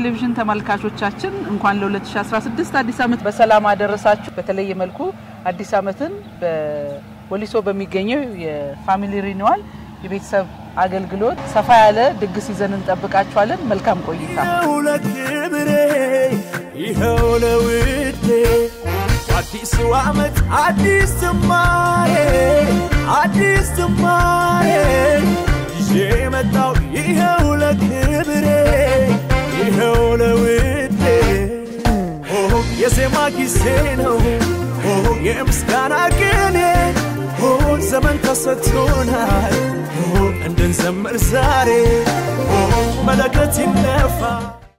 ቴሌቪዥን ተመልካቾቻችን እንኳን ለ2016 አዲስ ዓመት በሰላም አደረሳችሁ። በተለየ መልኩ አዲስ ዓመትን በወሊሶ በሚገኘው የፋሚሊ ሪኒዋል የቤተሰብ አገልግሎት ሰፋ ያለ ድግስ ይዘን እንጠብቃችኋለን። መልካም ቆይታ። ይኸው ለክብሬ ይኸው ለውዴ አዲሱ ዓመት አዲስ ዝማሬ አዲስ ዝማሬ ይዤ መጣው ይኸው ለክብሬ ይኸው ለውዴ ኦ የዜማ ጊዜ ነው ኦ የምስጋና ቅኔ ኦ ዘመን ተሰጥቶናል ኦ እንድንዘምር ዛሬ ኦ መለከት ይነፋ